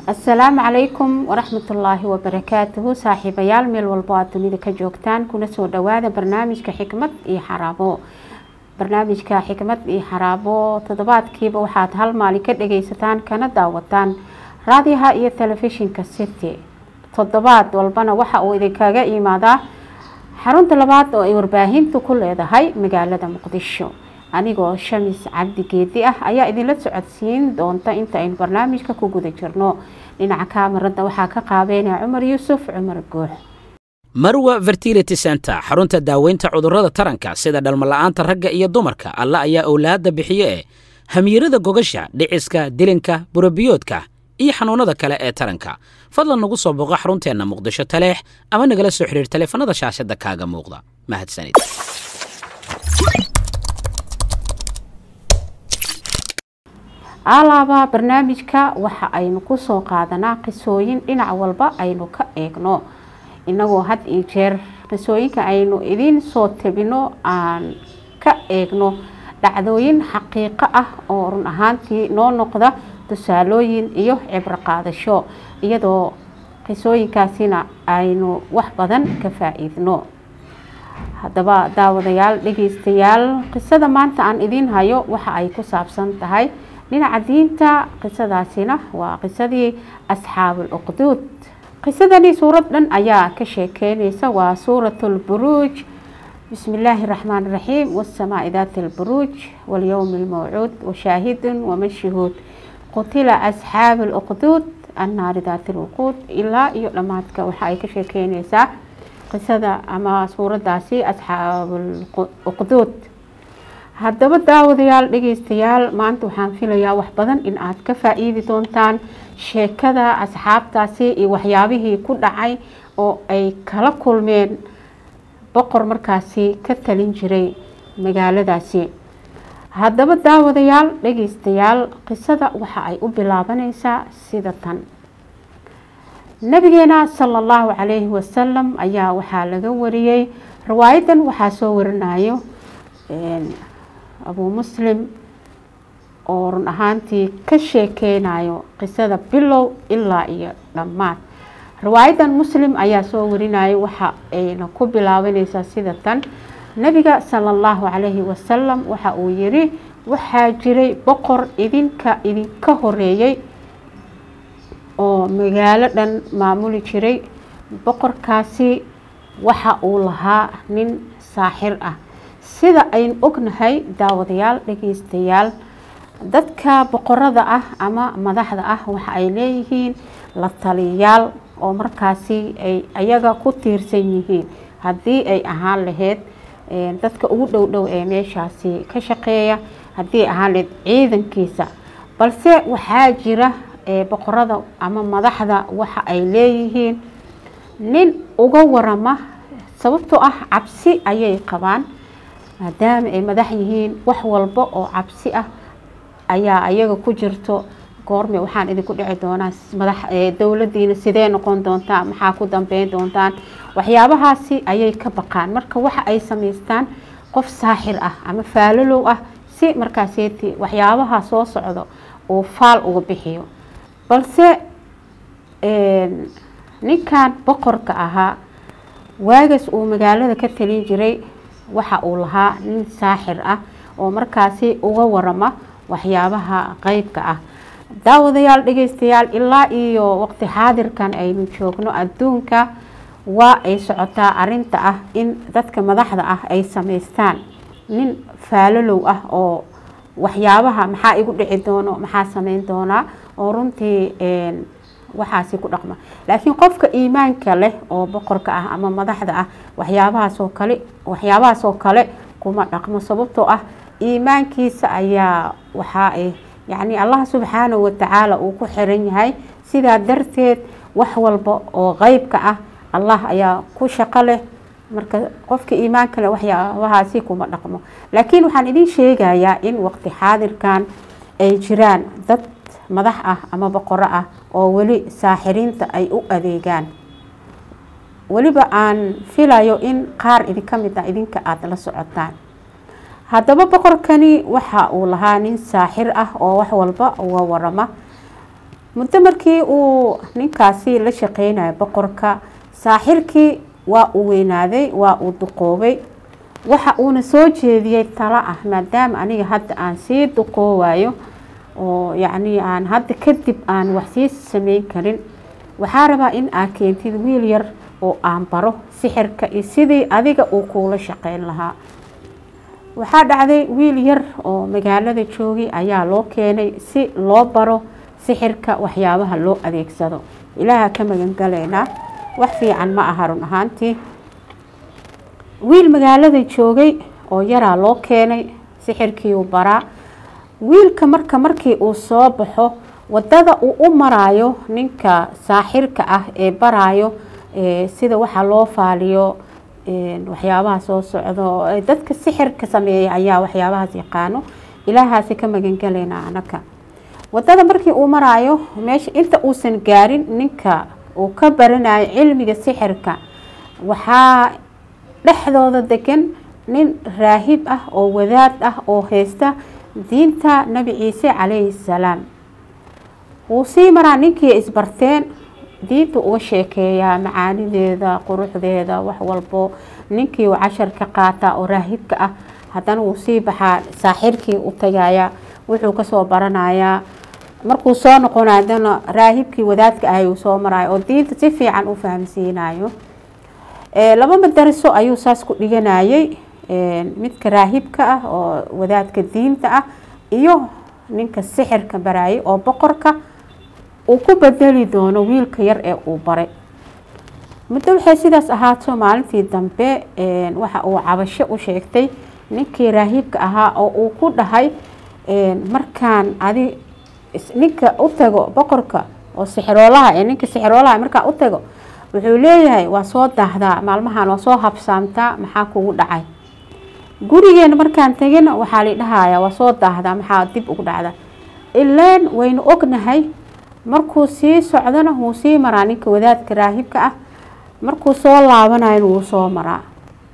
asalaamu calaykum waraxmatullaahi wabarakaatuhu saaxiibayaal meel walbo aad dunida ka joogtaan kuna soo dhawaada barnaamijka xikmad iyo xaraabo barnaamijka xikmad iyo xaraabo toddobaadkiiba waxaad hal maalin ka dhageysataan kana daawataan raadiyaha iyo telefishinka city toddobaad walbana waxa uu idinkaga imaadaa xarunta labaad oo ay warbaahintu ku leedahay magaalada muqdisho anigoo shamis cabdi geedi ah ayaa idinla socodsiin doonta inta aynu barnaamijka ku guda jirno dhinaca kaamarada waxaa ka qaabeynaya cumar yuusuf cumar guux marwa fertility center xarunta daaweynta cudurrada taranka sida dhalmala'aanta ragga iyo dumarka alla ayaa owlaadda bixiye ee hamiirada gogasha dhiciska dilinka burabiyoodka iyo xanuunada kale ee taranka fadlan nagu soo booqo xarunteenna muqdisho taleex ama nagala soo xidhiir taleefanada shaashadda kaaga muuqda mahadsanid alaaba barnaamijka waxa aynu kusoo qaadanaa qisooyin dhinac walba aynu ka eegno inagoo had iyo jeer qisooyinka aynu idiin soo tabino aan ka eegno dhacdooyin xaqiiqo ah oo run ahaantii noo noqda tusaalooyin iyo cibro qaadasho iyadoo qisooyinkaasina aynu wax badan ka faa-iidno haddaba daawadayaal dhegeystayaal qisada maanta aan idiin hayo waxa ay ku saabsan tahay dhinaca diinta qisadaasina waa qisadii asxaabul uqduud qisadani suurad dhan ayaa ka sheekeyneysa waa suurat lburuuj bismi illaahi raxmaan raxiim wasamaai daati lburuuj walyowmi lmawcuud washaahidun wamashuhuud qutila asxaabu luqduud annaari daati lwuquud ilaa iyo dhammaadka waxa ay ka sheekeyneysaa qisada ama suuradaasi asxaabuuqduud haddaba daawadayaal dhegeystayaal maanta waxaan filayaa wax badan in aad ka faa-iidi doontaan sheekada asxaabtaasi iyo waxyaabihii ku dhacay oo ay kala kulmeen boqor markaasi ka talin jiray magaaladaasi haddaba daawadayaal dhegeystayaal qisada waxa ay u bilaabaneysaa sida tan nabigeena sala allahu calayhi wasalam ayaa waxaa laga wariyey riwaayadan waxaa soo warinayo abuu muslim oo run ahaantii ka sheekeynayo qisada bilow ilaa iyo dhammaad riwaayadan muslim ayaa soo warinayo waxa ayna ku bilaabaneysaa sida tan nabiga sala allahu calayhi wasalam waxa uu yiri waxaa jiray boqor idinka idinka horeeyey oo magaalo dhan maamuli jiray boqorkaasi waxa uu lahaa nin saaxir ah sida aynu ognahay daawadayaal dhegeystayaal dadka boqorada ah ama madaxda ah waxa ay leeyihiin la taliyayaal oo markaasi ay ayaga ku tiirsan yihiin haddii ay ahaan lahayd dadka ugu dhow dhow ee meeshaasi ka shaqeeya haddii ahaan lahayd ciidankiisa balse waxaa jira boqorada ama madaxda waxa ay leeyihiin nin uga warama sababtoo ah cabsi ayay qabaan maadaama ay madax yihiin wax walba oo cabsi ah ayaa ayaga ku jirto goorme waxaan idinku dhici doonaa madax dowladiina sidee noqon doontaa maxaa ku dambeyn doontaan waxyaabahaasi ayay ka baqaan marka waxa ay samaystaan qof saaxir ah ama faalalow ah si markaaseeti waxyaabaha soo socdo uu faal uga bixiyo balse ninkan boqorka ahaa waagas uu magaalada ka talin jiray waxa uu lahaa nin saaxir ah oo markaasi uga warama waxyaabaha qeybka ah daawadayaal dhegeystayaal ilaa iyo waqti xaadirkan aynu joogno adduunka waa ay socotaa arinta ah in dadka madaxda ah ay samaystaan nin faalalow ah oo waxyaabaha maxaa igu dhici doono maxaa sameyn doonaa oo runtii waxaasi ku dhaqma laakiin qofka iimaanka leh oo boqorka ah ama madaxda ah waxyaabahaasoo kale waxyaabahaasoo kale kuma dhaqmo sababtoo ah iimaankiisa ayaa waxaa ay yacni allah subxaanahu watacaala uu ku xiran yahay sidaa darteed wax walba oo qeybka ah allah ayaa ku shaqo leh marka qofka iimaanka leh waxyaabahaasi kuma dhaqmo laakiin waxaan idiin sheegayaa in waqti xaadirkan ay jiraan dad madax ah ama boqoro ah oo weli saaxiriinta ay u adeegaan weliba aan filayo in qaar idinka mid ah idinka aada la socotaan haddaba boqorkani waxa uu lahaa nin saaxir ah oo wax walba uga warama muddo markii uu ninkaasi la shaqeynayo boqorka saaxirkii waa uu weynaaday waa uu duqoobay waxa uuna soo jeediyey talo ah maadaama aniga hadda aan sii duqoowayo oo yacnii aan hadda kadib aan wax sii sameyn karin waxaa rabaa in aad keentid wiil yar oo aan baro sixirka iyo sidii adiga uu kuula shaqeyn lahaa waxaa dhacday wiil yar oo magaalada joogay ayaa loo keenay si loo baro sixirka waxyaabaha loo adeegsado ilaaha ka magangalaynaa wax fiican ma aha run ahaantii wiil magaalada joogay oo yaraa loo keenay sixirkiiuu baraa wiilka marka markii uu soo baxo wadada uu u maraayo ninka saaxirka ah ee baraayo sida waxa loo faaliyo waxyaabaha soo socdo dadka sixirka sameeya ayaa waxyaabahaas yaqaano ilaahaasi ka magangalaynaa anaka wadada markii uu maraayo meesha inta uusan gaarin ninka uu ka baranayo cilmiga sixirka waxaa dhexdooda degan nin raahib ah oo wadaad ah oo haysta diinta nabi ciise calayhi salaam wuu sii maraa ninkii isbarteen diinta uga sheekeeyaa macaanideeda quruxdeeda wax walbo ninkii uu cashar ka qaataa oo raahibka ah haddana wuu sii baxaa saaxirkii u tagayaa wuxuu kasoo baranayaa markuu soo noqonayo haddana raahibkii wadaadka ahay uu soo marayo oo diinta si fiican u fahamsiinayo laba madariso ayuu saas ku dhiganayay midka raahibka ah oo wadaadka diinta ah iyo ninka sixirka barayay oo boqorka uu ku bedeli doono wiilka yar ee uu baray muddo waxay sidaas ahaato maalintii dambe waxa uu cabasho u sheegtay ninkii raahibka ahaa oo uu ku dhahay markaan adi ninka u tago boqorka oo sixiroolaha ee ninka sixiroolaha markaa u tago wuxuu leeyahay waa soo daahdaa maalmahan waa soo habsaamtaa maxaa kugu dhacay gurigeena markaan tegina waxaa la dhahayaa waa soo daahdaa maxaa dib ugu dhacda ilaan waynu ognahay markuu sii socdona wuu sii maraa ninka wadaadka raahibka ah markuu soo laabanayona wuu soo maraa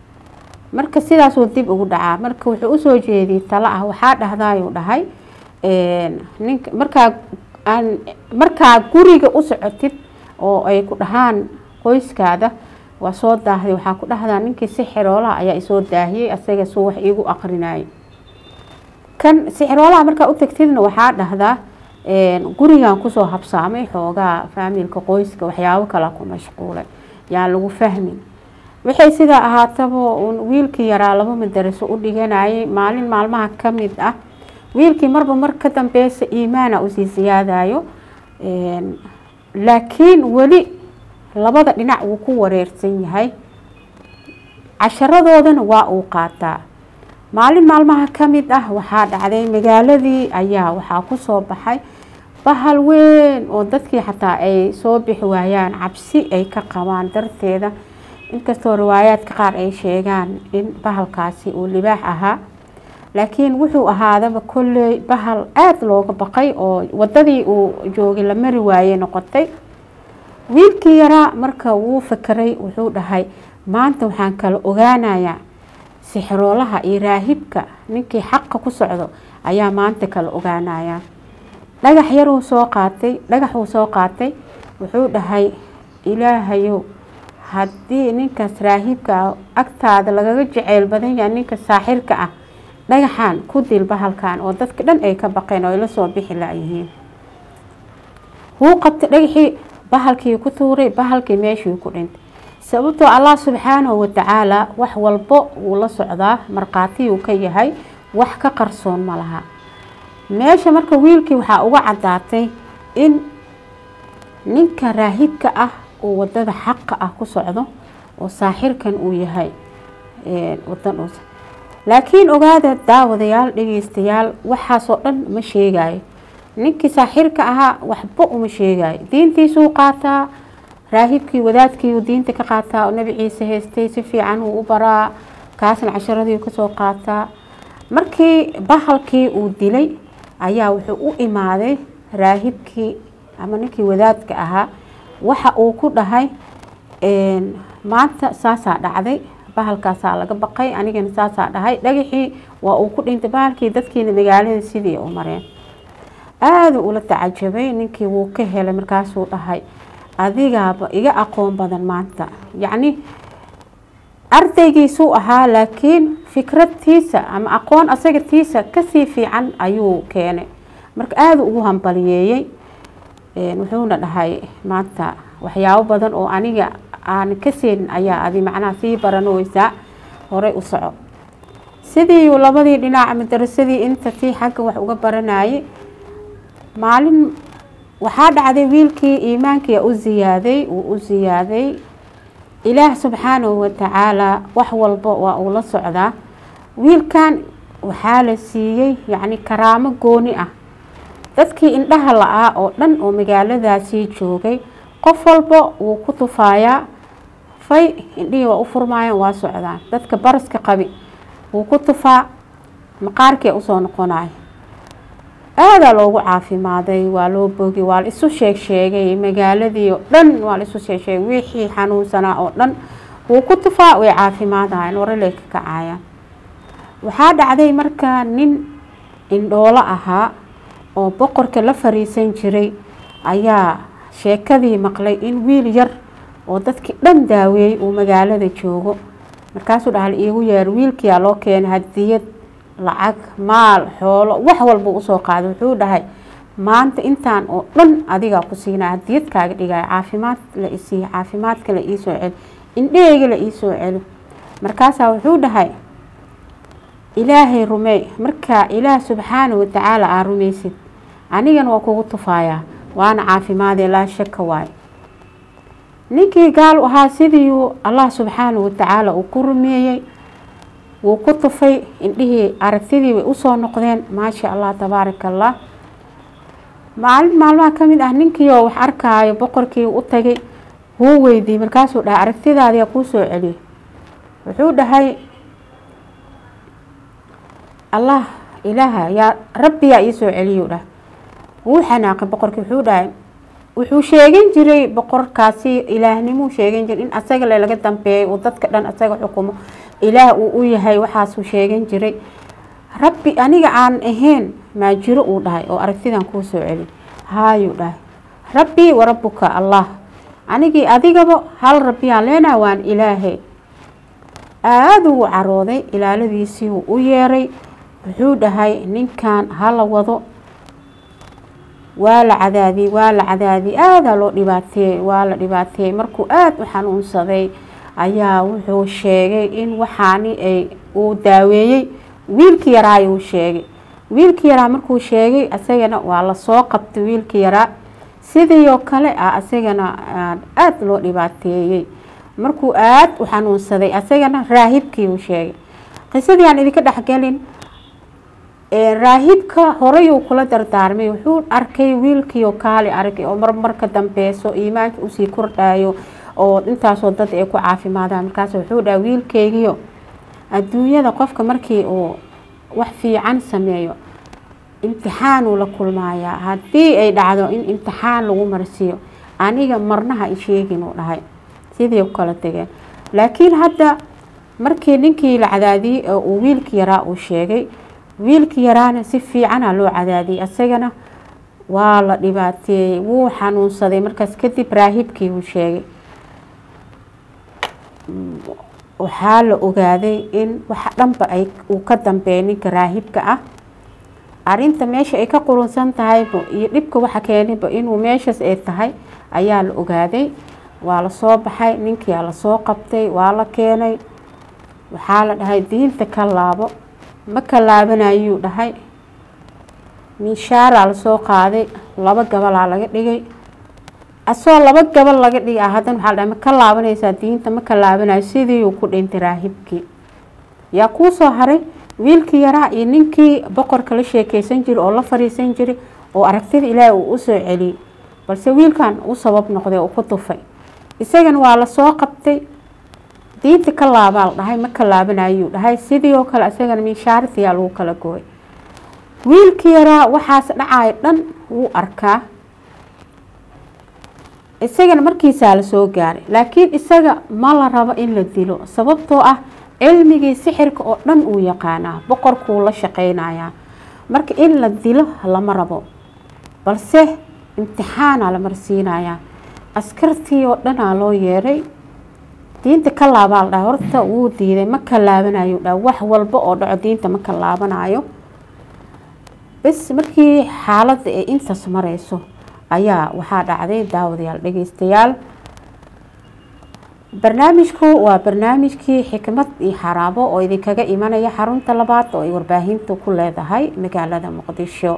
marka sidaasuu dib ugu dhacaa marka wuxuu usoo jeediyey talo ah waxaa dhahdaayuu dhahay ninka markaa aan markaa guriga u socotid oo ay ku dhahaan qoyskaada waa soo daahday waxaa ku dhahdaa ninkii sixiroolaha ayaa isoo daahiyey asaga suu wax iigu aqrinayay kan sixiroolaha markaa u tagtidna waxaa dhahdaa gurigan kusoo habsaamay xoogaa faamilka qoyska waxyaabo kala ku mashquulay yaan lagu fahmin waxay sidaa ahaataba uun wiilkii yaraa laba madaraso u dhiganayay maalin maalmaha ka mid ah wiilkii marba mar ka dambeysa iimaana usii siyaadayo laakiin weli labada dhinac wuu ku wareersan yahay casharadoodana waa uu qaataa maalin maalmaha ka mid ah waxaa dhacday magaaladii ayaa waxaa kusoo baxay bahal weyn oo dadkii xataa ay soo bixi waayaan cabsi ay ka qabaan darteeda inkastoo riwaayaadka qaar ay sheegaan in bahalkaasi uu libaax ahaa laakiin wuxuu ahaadaba kolley bahal aada looga baqay oo wadadii uu joogay la mari waayey noqotay wiilkii yaraa marka wuu fakeray wuxuu dhahay maanta waxaan kala ogaanayaa sixiroolaha iyo raahibka ninkii xaqa ku socdo ayaa maanta kala ogaanayaa dhagax yaruu soo qaatay dhagaxuu soo qaatay wuxuu dhahay ilaahayow haddii ninkaas raahibka ah agtaada lagaga jeceyl badan yahay ninka saaxirka ah dhagaxan ku dil bahalkan oo dadka dhan ay ka baqeen oo ay la soo bixi layihiin wuu qabtay dhagaxii bahalkii ku tuuray bahalkii meeshii ku dhintay sababtoo allah subxaanahu watacaala wax walbo wuu la socdaa markhaatiyuu ka yahay wax ka qarsoon ma laha meesha marka wiilkii waxaa uga caddaatay in ninka raahibka ah uu wadada xaqa ah ku socdo oo saaxirkan uu yahay wadan uusa laakiin ogaada daawadayaal dhegeystayaal waxaasoo dhan ma sheegayo ninkii saaxirka ahaa waxba uma sheegayo diintiisuu qaataa raahibkii wadaadkiiuu diinta ka qaataa oo nabi ciise haystay si fiican uu u baraa kaasna casharadii kasoo qaataa markii bahalkii uu dilay ayaa wuxuu u imaaday raahibkii ama ninkii wadaadka ahaa waxa uu ku dhahay maanta saasaa dhacday bahalkaasaa laga baqay anigana saasaa dhahay dhagaxii waa uu ku dhintay bahalkii dadkiina magaalada sidii u mareen aada ula tacajabay ninkii wuu ka helay markaasuu dhahay adigaaba iga aqoon badan maanta yacni ardaygiisuu ahaa laakiin fikradtiisa ama aqoon asaga tiisa kasii fiican ayuu keenay marka aada ugu hambaliyeeyey wuxuuna dhahay maanta waxyaabo badan oo aniga aan ka seenin ayaa adi macnaha sii baranoweysaa horey u soco sidii labadii dhinac madarasadii inta tii xagga wax uga baranayay maalin waxaa dhacday wiilkii iimaankii u ziyaaday uu u ziyaaday ilaah subxaanahu watacaalaa wax walba waa uu la socdaa wiilkan waxaa la siiyey yacni karaamo gooni ah dadkii indhaha la-aa oo dhan oo magaaladaasii joogay qof walba wuu ku tufaayaa fay indhihii waa u furmaayaan waa socdaan dadka baraska qabi wuu ku tufaa maqaarkii usoo noqonayo aadaa loogu caafimaaday waa loo bogi waa la isu sheeg sheegay magaaladii oo dhan waa la isu sheeg sheegay wixii xanuunsanaa oo dhan wuu ku tufaa way caafimaadayaan waraley ka kacayaan waxaa dhacday markaa nin indhoolo ahaa oo boqorka la fariisan jiray ayaa sheekadii maqlay in wiil yar oo dadkii dhan daaweeyey uu magaalada joogo markaasuu dhahal iigu yeer wiilkiyaa loo keenay hadiyad lacag maal xoolo wax walba usoo qaaday wuxuu dhahay maanta intaan oo dhan adigaa ku siinaa hadiyad kaaga dhigaya caafimaad la isiiyo caafimaadka la iisoo celi indhaheyga la iisoo celi markaasaa wuxuu dhahay ilaahay rumeey markaa ilaah subxaanahu watacaala aa rumaysid anigana waa kugu tufayaa waana caafimaadee laa shaka waayo ninkii gaal ahaa sidiiuu allah subxaanahu watacaala uu ku rumeeyey wuu ku tufay indhihii aragtidii way usoo noqdeen maasha allah tabaaraka allah maalin maalmaha ka mid ah ninkii oo wax arkaayo boqorkii u tagay wuu weydiiyey markaasuu dhahay aragtidaadiyaa kuu soo celiyay wuxuu dhahay allah ilaaha yaa rabbiyaa iisoo celiyuu dhahay wuu xanaaqay boqorkii wuxuu dhahay wuxuu sheegan jiray boqorkaasi ilaahnimuu sheegan jiray in asaga le laga dambeeyay uu dadka dhan asaga xukumo ilaah uu u yahay waxaasuu sheegan jiray rabbi aniga aan ahayn maa jiro uu dhahay oo aragtidan kuu soo celi haayuu dhahay rabbii warabbuka allah anigii adigaba hal rabbiyaan leenaha waan ilaahay aada uu carooday ilaaladiisii uu u yeeray wuxuu dhahay ninkan hala wado waa la cadaadiyey waa la cadaadiyey aadaa loo dhibaateeyey waa la dhibaateeyey markuu aada u xanuunsaday ayaa wuxuu sheegay in waxaani ay uu daaweeyey wiilkii yaraa uu sheegay wiilkii yaraa markuu sheegay asagana waa lasoo qabtay wiilkii yaraa sidii oo kale ah asagana aada loo dhibaateeyey markuu aada u xanuunsaday asagana raahibkii uu sheegay qisadii aan idinka dhexgelin raahibka horeyuu kula dardaarmay wuxuu arkay wiilkiioo kaali aragay oo marmarka dambeeso iimaanka usii kordhayo oo intaasoo dad ay ku caafimaadaan markaas wuxuu dhaha wiilkeygiio adduunyada qofka markii uu wax fiican sameeyo imtixaanuu la kulmaayaa haddii ay dhacdo in imtixaan lagu marsiiyo aniga marnaha isheegin uu dhahay sidii u kala tegeen laakiin hadda markii ninkii la cadaadiyey oo uu wiilkii yaraa uu sheegay wiilkii yaraana si fiicana loo cadaadiyey asagana waa la dhibaateeyey wuu xanuunsaday markaas kadib raahibkii uu sheegay waxaa la ogaaday in waxa dhanba ay uu ka dambeeya ninka raahibka ah arinta meesha ay ka qurunsan tahayba iyo dhibka waxa keenayba inuu meeshaas ay tahay ayaa la ogaaday waa lasoo baxay ninkiia lasoo qabtay waa la keenay waxaa la dhahay diinta ka laabo ma ka laabanayuu dhahay miishaaraa lasoo qaaday laba gabalaa laga dhigay asoo laba gabal laga dhigay ah haddana waxaa la dhahay ma ka laabanaysaa diinta ma ka laabanayo sidiiuu ku dhintay raahibkii yaa kuu soo haray wiilkii yaraa iyo ninkii boqorka la sheekeysan jiray oo la fariisan jiray oo aragtida ilaahi uu usoo celiyey balse wiilkan u sabab noqday oo ku tufay isagana waa lasoo qabtay diinta ka laabaa la dhahay ma ka laabanayuu dhahay sidii oo kale isagana miishaartiyaa lagu kala gooy wiilkii yaraa waxaas dhacayo dhan wuu arkaa isagana markiisaa lasoo gaaray laakiin isaga ma la rabo in la dilo sababtoo ah cilmigii sixirka oo dhan uu yaqaanaa boqorkuu la shaqeynayaa marka in la dilo lama rabo balse imtixaana la marsiinayaa askartii oo dhanaa loo yeeray diinta ka laabaa la dhaha horta wuu diiday ma ka laabanayo dha wax walba oo dhaco diinta ma ka laabanayo bas markii xaaladda ee intaas mareyso ayaa waxaa dhacday daawadayaal dhegeystayaal barnaamijku waa barnaamijkii xikmad iyo xaraabo oo idinkaga imanaya xarunta labaad oo ay warbaahintu ku leedahay magaalada muqdisho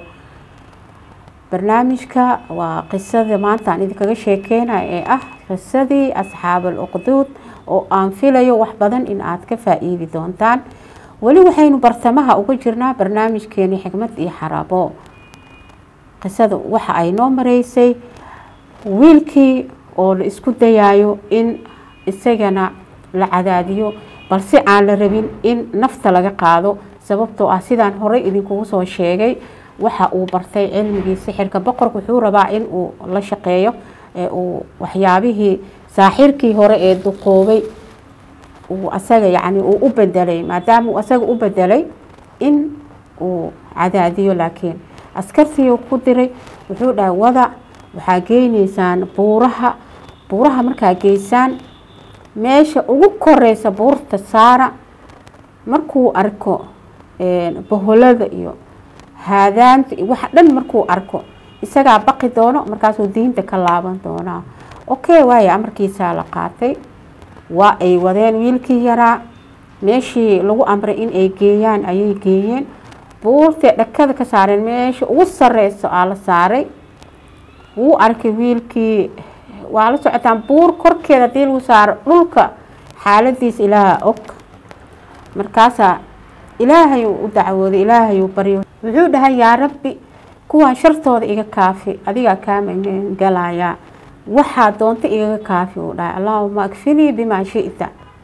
barnaamijka waa qisada maanta aan idinkaga sheekeynaya ee ah qisadii asxaabal uqduud oo aan filayo wax badan in aad ka faa-iidi doontaan weli waxaynu bartamaha uga jirnaa barnaamijkeeni xikmad iyo xaraabo qisada waxa ay noo mareysay wiilkii oo la isku dayayo in isagana la cadaadiyo balse aan la rabin in nafta laga qaado sababtoo ah sidaan horey idinkugu soo sheegay waxa uu bartay cilmigii sixirka boqorka wuxuu rabaa in uu la shaqeeyo uu waxyaabihii saaxirkii hore ee duqoobay uu asaga yacni uu u bedelay maadaama uu asaga u bedelay in uu cadaadiyo laakiin askartii ku diray wuxuu dhahay wada waxaa geyneysaan buuraha buuraha markaa geysaan meesha ugu koreysa buurta saara markuu arko boholada iyo haadaanta iyo waxa dhan markuu arko isagaa baqi doono markaasuu diinta ka laaban doonaa okay waayo amarkiisaa la qaatay waa ay wadeen wiilkii yaraa meeshii lagu amray in ay geeyaan ayay geeyeen buurtay dhakada ka saareen meesha ugu sareyso aa la saaray wuu arkay wiilkii waa la socotaan buur korkeeda hadii lagu saaro dhulka xaaladiisa ilaaha og markaasaa ilaahayuu u dacwooday ilaahayuu baryo wuxuu dhahay yaa rabbi kuwaan shartooda iga kaafi adigaa kaa magangalayaa waxaa doonta igaga kaafi uu dhahay allaahuma akfinii bimaa shita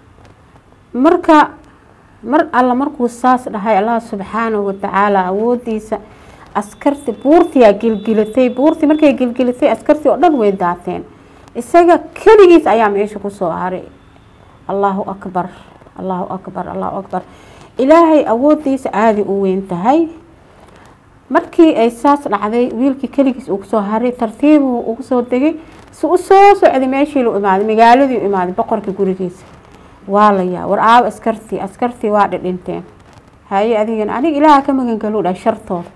marka mar alla markuu saas dhahay allah subxaanahu watacaala awoodiisa askarti buurtiyaa gilgilatay buurtii markay gilgilatay askartii oo dhan way daateen isaga keligiis ayaa meesha kusoo haray allahu akbar allahu akbar allahu akbar ilaahay awoodiisa aada u weyn tahay markii ay saas dhacday wiilkii keligiis uu kusoo haray tartiibuu ugu soo degay si u soo socday meeshii lu imaaday magaaladii u imaaday boqorka gurigiisa waa layaa war aawo askartii askartii waa dhidhinteen haye adigana aniga ilaaha ka magangaluu dhahay shartooda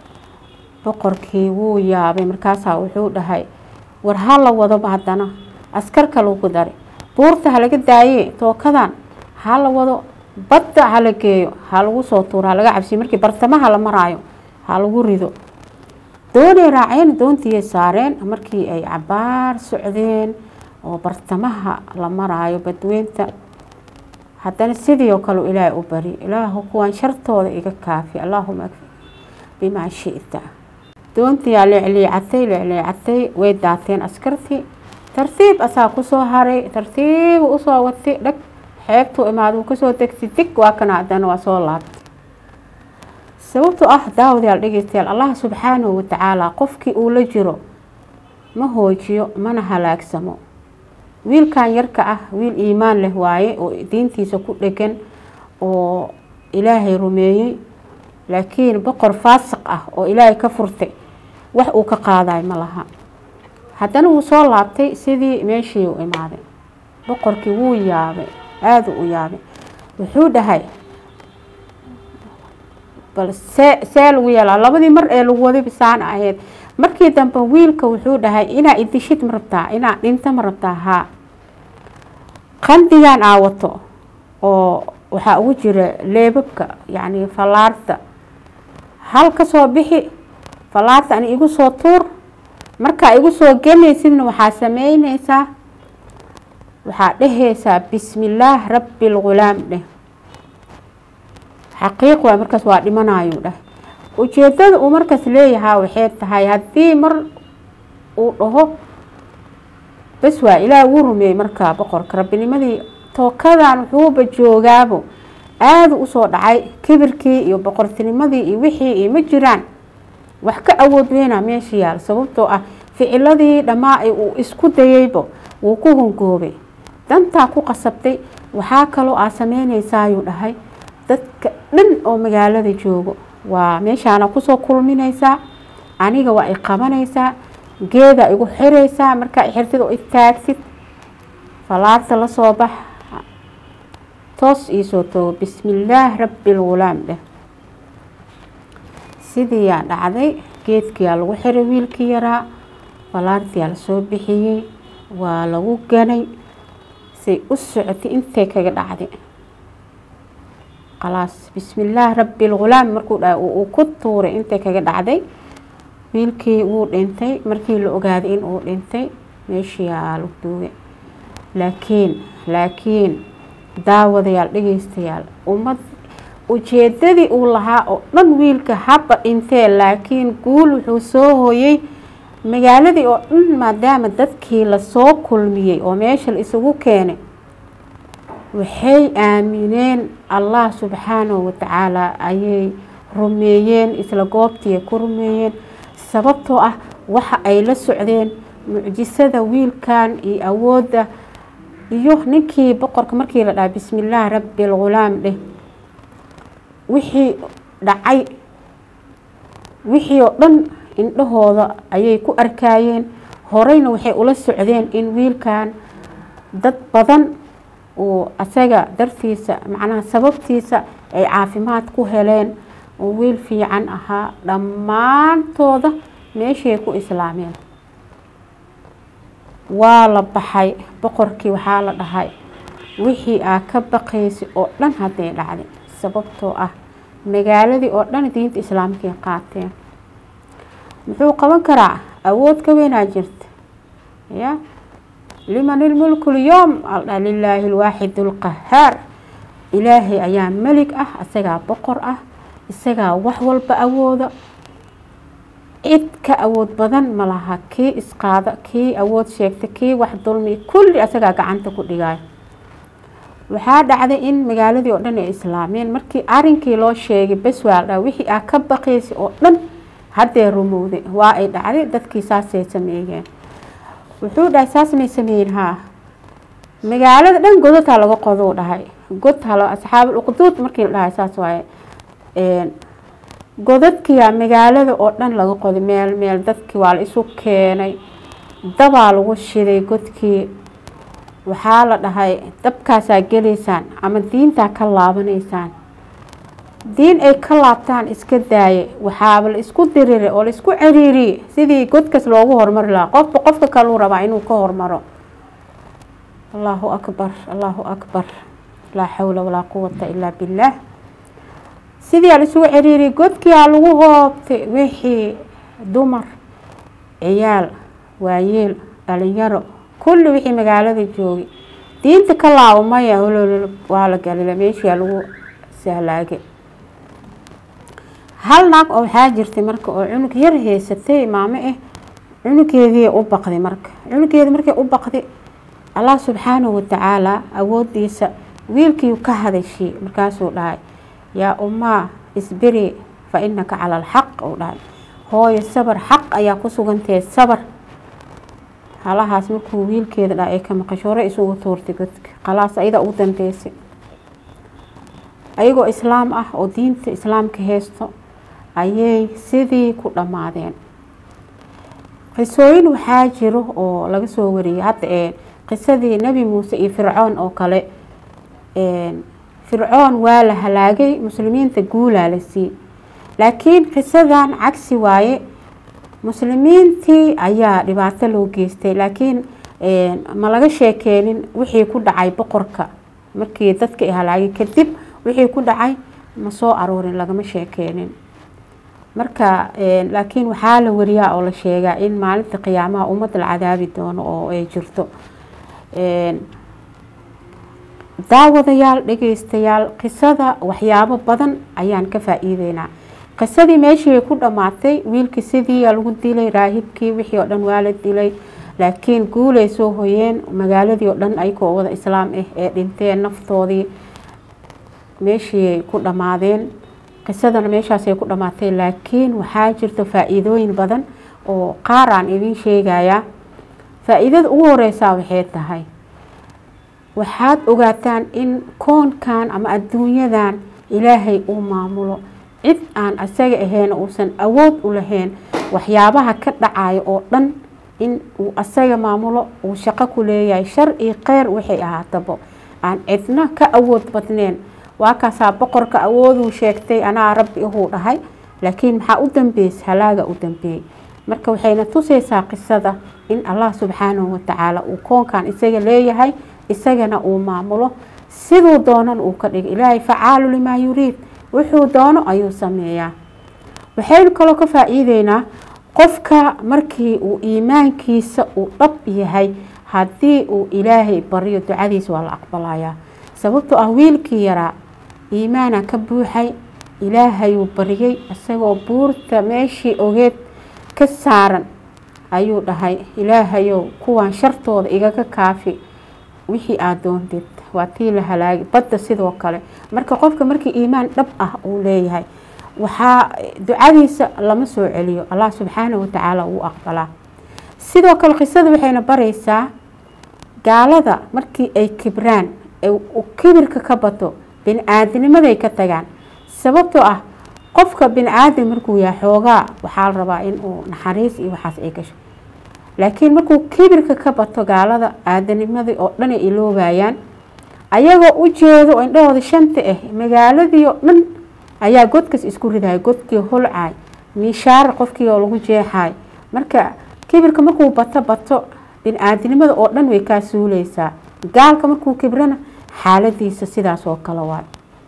boqorkii wuu yaabay markaasaa wuxuu dhahay war ha la wadoba haddana askar kaluu ku daray buurta ha laga daaye tookadan ha la wado badda ha la geeyo ha lagu soo tuuro ha laga cabsiyo markii bartamaha la maraayo ha lagu rido doonay raaceen doontiiyay saareen markii ay cabaar socdeen oo bartamaha la maraayo badweynta haddana sidii oo kale ilaahay u bari ilaahu kuwaan shartooda iga kaafi allaahuma akfi bimaa shita doontiyaa leecleecatay leecleecatay way daateen askartii tartiib asaa kusoo haray tartiibu usoo watay dhag xeebtuu imaada uu kasoo degtay dig waa kana haddana waa soo laabtay sababtoo ah daawadayaal dhegeystayaal allah subxaanahu watacaala qofkii uu la jiro ma hoojiyo mana halaagsamo wiilkan yarka ah wiil iimaan leh waaye oo diintiisa ku dhegan oo ilaahay rumeeyey laakiin boqor faasiq ah oo ilaahay ka furtay wax uu ka qaadayo ma laha haddana wuu soo laabtay sidii meeshii u imaaday boqorkii wuu yaabay aada u yaabay wuxuu dhahay bal see see lagu yeelaa labadii mar ee lagu waday bisaan ahayd markii dambe wiilka wuxuu dhahay inaa idishid ma rabtaa inaa dhinta ma rabtaa haa qandigan aa wato oo waxaa ugu jira leebabka yacni fallaarta hal ka soo bixi fallaarta ani igu soo tuur markaa igu soo gelaysidna waxaa sameyneysaa waxaa dheheysaa bismillaah rabbi lghulaam dheh xaqiiq waay markaas waa dhimanayuu dheh ujeedada uu markaas leeyahaa waxay tahay haddii mar uu dhaho bas waa ilaah wuu rumeeyey markaa boqorka rabbinimadii tookadan wuxuuba joogaabo aada usoo dhacay kibirkii iyo boqortinimadii iyo wixii iyo ma jiraan wax ka awood weynaa meesha yaal sababtoo ah ficiladii dhammaa uu isku dayeyba wuu ku hongoobay dantaa ku qasabtay waxaa kaloo aa sameyneysaayuu dhahay dadka dhan oo magaalada joogo waa meeshaana kusoo kulmineysaa aniga waa i qabanaysaa geeda igu xiraysaa markaa xirtid oo istaagsid falaarta lasoo bax toos iisoo tago bismillaah rabbi lgulaam dheh sidiiyaa dhacday geedkiyaa lagu xiray wiilkii yaraa falaartiyaa lasoo bixiyey waa lagu ganay say u socotay intay kaga dhacday khalaas bismillaah rabbi lgulaam markuu dha uu ku tuuray intay kaga dhacday wiilkii wuu dhintay markii la ogaaday in uu dhintay meeshiyaa lagu duugay laakiin laakiin daawadayaal dhegeystayaal ummad ujeedadii uu lahaa oo dhan wiilka haba dhintee laakiin guul wuxuu soo hooyey magaaladii oo dhan maadaama dadkii lasoo kulmiyey oo meesha la isugu keenay waxay aamineen allah subxaanahu watacaala ayay rumeeyeen isla goobtii ku rumeeyeen sababtoo ah waxa ay la socdeen mucjisada wiilkan iyo awoodda iyo ninkii boqorka markii la dhaha bismillaah rabbi lgulaam dheh wixii dhacay wixii oo dhan indhahooda ayay ku arkaayeen horeyna waxay ula socdeen in wiilkan dad badan uu asaga dartiisa macnaha sababtiisa ay caafimaad ku heleen oo wiil fiican ahaa dhammaantooda meeshay ku islaameen waa la baxay boqorkii waxaa la dhahay wixii aa ka baqaysay oo dhan hadday dhacday sababtoo ah magaaladii oo dhan diinta islaamkay qaateen muxuu qaban karaa awood ka weynaa jirta ya liman ilmulku lyoom aldha lilaahi alwaaxid alqahaar ilaahay ayaa melig ah isagaa boqor ah isagaa wax walba awooda cid ka awood badan ma laha kii isqaada kii awood sheegta kii wax dulmi kulli isagaa gacanta ku dhigaayo waxaa dhacday in magaaladii oo dhan ay islaameen markii arinkii loo sheegay bes waa la dhaha wixii aa ka baqaysay oo dhan haddee rumowday waa ay dhacday dadkii saasay sameeyeen wuxuu dhahay saas may sameeyin haa magaalada dhan godadhaa laga qodou dhahay god halo asxaabul uqduud markii la dhahay saas waaye godadkiyaa magaalada oo dhan laga qoday meel meel dadkii waa la isu keenay dabaa lagu shiday godkii waxaa la dhahay dabkaasaa gelaysaan ama diintaa ka laabanaysaan diin ay ka laabtaan iska daaye waxaaba la isku diriray oo la isku ciriiriyey sidii godkas loogu horumari lahaa qofba qofka kaluu rabaa inuu ka hormaro allahu akbar allahu akbar laa xawla walaa quwata ilaa billaah sidii aa la isugu ciriiriyey godkiiaa lagu hoobtay wixii dumar ciyaal waayeel dhalinyaro kulli wixii magaalada joogay diinta ka laabo maya holol waa la galila meeshiaa lagu sahlaagay hal naag oo waxaa jirtay marka oo cunug yar haysatay maamo ah cunugeedii u baqday marka cunugeedi markay u baqday allah subxaanahu watacaala awoodiisa wiilkii ka hadashay markaasuu dhahay yaa ummaa isbiri fa inaka cala alxaq uu dhahay hooyo sabar xaq ayaa ku sugantahe sabar halahaas markuu wiilkeeda dha ay ka maqasho hore isugu tuurtay godka khalaas ayada ugu dambeysay ayagoo islaam ah oo diinta islaamka haysto ayay sidii ku dhammaadeen qisooyin waxaa jiro oo laga soo wariyay hadda ee qisadii nebi muuse iyo fircoon oo kale fircoon waa la halaagay muslimiinta guulaa la sii laakiin qisadan cagsi waaye muslimiintii ayaa dhibaato loo geystay laakiin ma laga sheekeenin wixii ku dhacay boqorka markii dadka ay halaagay kadib wixii ku dhacay ma soo aroorin lagama sheekeenin marka laakiin waxaa la wariyaa oo la sheegaa in maalinta qiyaamaha ummad la cadaabi doono oo ay jirto daawadayaal dhegeystayaal qisada waxyaabo badan ayaan ka faa-iideynaa qisadii meeshii ku dhammaatay wiilkii sidii lagu dilay raahibkii wixii oo dhan waa la dilay laakiin guulay soo hoyeen magaaladii oo dhan ayagoo wada islaam ah ee dhinteen naftoodii meeshii ku dhammaadeen qisadana meeshaasay ku dhammaatay laakiin waxaa jirta faa-iidooyin badan oo qaar aan idiin sheegayaa faa-iidada ugu horeysaa waxay tahay waxaad ogaataan in koonkan ama adduunyadan ilaahay uu maamulo cid aan asaga ahayn uusan awood u lahayn waxyaabaha ka dhacayo oo dhan in uu asaga maamulo uu shaqo ku leeyahay shar iyo kheyr waxay ahaatabo aan cidna ka awood badneen waa kaasaa boqorka awooduu sheegtay anaa rabbi uhuu dhahay laakiin maxaa u dambeys halaaga u dambeeyey marka waxayna tusaysaa qisada in allah subxaanahu watacaala uu koonkan isaga leeyahay isagana uu maamulo siduu doonan uu ka dhigay ilaahay facaalu limaa yuriid wuxuu doono ayuu sameeyaa waxaynu kaloo ka faa-iideynaa qofka markii uu iimaankiisa uu dhab yahay haddii uu ilaahay baryo ducadiisa waa la aqbalayaa sababtoo ah wiilkii yaraa iimaana ka buuxay ilaahayuu baryay isagoo buurta meeshii ogeed ka saaran ayuu dhahay ilaahayow kuwan shartooda igaga kaafi wixii aada doontid waa tii la halaagay badda sidoo kale marka qofka markii iimaan dhab ah uu leeyahay waxaa ducadiisa lama soo celiyo allah subxaanahu watacaala uu aqbalaa sidoo kale qisada waxayna baraysaa gaalada markii ay kibraan kibirka ka bato bini-aadinimaday ka tagaan sababtoo ah qofka bini-aadam markuu yahay xoogaa waxaa la rabaa inuu naxariis iyo waxaas ay gasho laakiin markuu kibirka ka bato gaalada aadanimadii oo dhan ay iloobayaan ayagoo u jeedo oo indhahooda shanta ah magaaladii oo dhan ayaa godkas isku ridahay godkii holcaay miishaar qofkii oo lagu jeexaay marka kibirka markuu bato bato bini-aadinimada oo dhan way kaa suuleysaa gaalka markuu kibrana xaaladiisa sidaas oo kale waay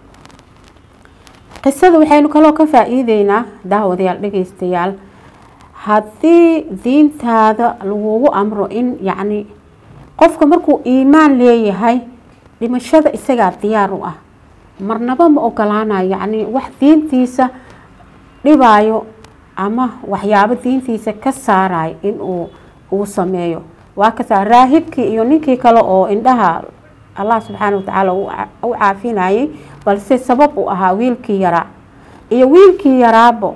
qisada waxaynu kaloo ka faa-iideynaa daawadayaal dhageystayaal haddii diintaada lagugu amro in yacni qofka markuu iimaan leeyahay dhimashada isagaa diyaar u ah marnaba ma ogolaanayo yacni wax diintiisa dhibaayo ama waxyaabo diintiisa ka saarayo inuu uu sameeyo waa kasaa raahibkii iyo ninkii kale oo indhaha allah subxaana watacaala u caafinayay balse sabab u ahaa wiilkii yaraa iyo wiilkii yaraabo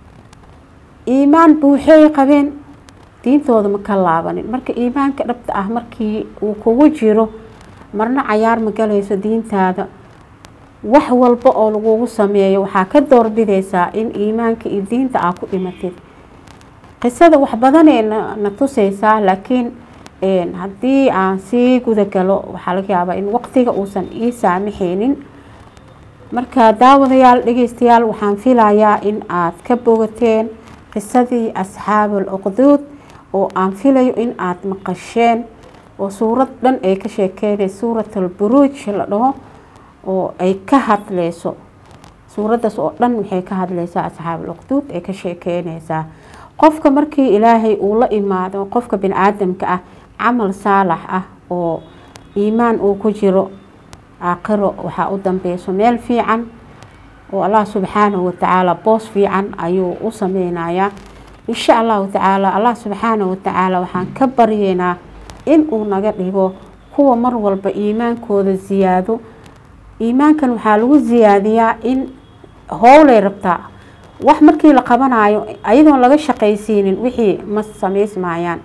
iimaan buuxeey qabeen diintooda ma ka laabanin marka iimaanka dhabta ah markii uu kugu jiro marna cayaar ma galayso diintaada wax walba oo lagugu sameeyo waxaa ka doorbidaysaa in iimaanka iyo diinta aa ku dhimatid qisada wax badanee na tusaysaa laakiin haddii aan sii gudagalo waxaa laga yaabaa in waqtiga uusan ii saamixeynin marka daawadayaal dhegeystayaal waxaan filayaa in aad ka bogateen qisadii asxaabul uqduud oo aan filayo in aad maqasheen oo suurad dhan ay ka sheekeynay suuratul buruuj la dhaho oo ay ka hadleyso suuraddaas oo dhan waxay ka hadleysaa asxaabul uqduud ay ka sheekeyneysaa qofka markii ilaahay uu la imaado qofka bini aadamka ah camal saalax ah oo iimaan uu ku jiro aakhiro waxaa u dambeyso meel fiican oo allah subxaanahu watacaala boos fiican ayuu u sameynayaa insha allahu tacaala allah subxaanahu watacaala waxaan ka baryeynaa in uu naga dhigo kuwa mar walba iimaankooda siyaado iimaankan waxaa lagu siyaadiyaa in howlay rabtaa wax markii la qabanayo ayadoon laga shaqaysiinin wixii ma samaysmayaan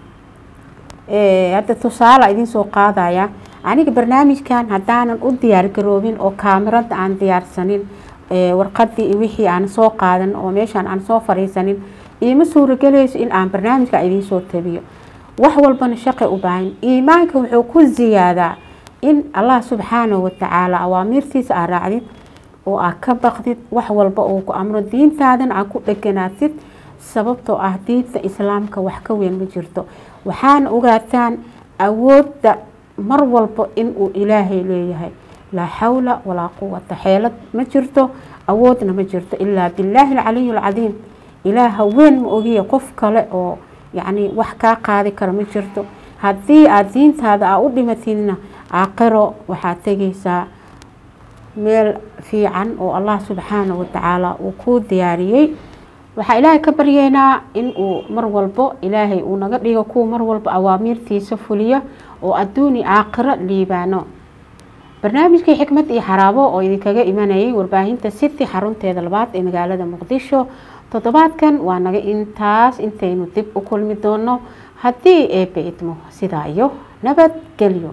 hadda tusaale idin soo qaadaya aniga barnaamijkan haddaanan u diyaar garoobin oo kaamirada aan diyaarsanin warqadii iyo wixii aan soo qaadan oo meeshaan aan soo fariisanin iima suuragelayso in aan barnaamijka idiin soo tabiyo wax walbana shaqay u baahan iimaanka wuxuu ku ziyaadaa in allah subxaanahu watacaala awaamiirtiisa aa raacdid oo aad ka baqdid wax walba uu ku amro diintaadan aad ku dheganaatid sababtoo ah diinta islaamka wax ka weyn ma jirto waxaana ogaataan awoodda mar walba inuu ilaahay leeyahay laa xawla walaa quwata xeelad ma jirto awoodna ma jirto ilaa billaahi alcaliy alcadiim ilaaha weyn ma ogiya qof kale oo yacni wax kaa qaadi kara ma jirto haddii aada diintaada aa u dhimatidna aakhiro waxaad tegaysaa meel fiican oo allah subxaanahu watacaala uu kuu diyaariyey waxaa ilaahay ka baryeynaa in uu mar walbo ilaahay uu naga dhigo kuwa mar walba awaamiirtiisa fuliya oo adduuni aakhiro liibaano barnaamijkii xikmad iyo xaraabo oo idinkaga imanayay warbaahinta city xarunteeda labaad ee magaalada muqdisho toddobaadkan waa naga intaas intaynu dib u kulmi doono haddii eebbe idmo sidaa iyo nabadgelyo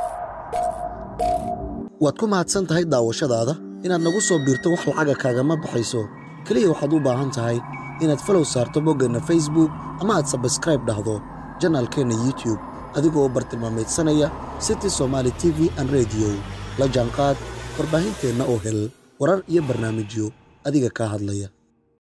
waad ku mahadsan tahay daawashadaada inaad nagu soo biirto wax lacaga kaagama baxayso keliya waxaad u baahan tahay inaad falow saarto boggeenna facebook ama aad sabskraib dhahdo janaalkeenna youtub adigoo bartilmaameedsanaya city somaali t v an rediyo la jaanqaad warbaahinteenna oo hel warar iyo barnaamijyo adiga kaa hadlaya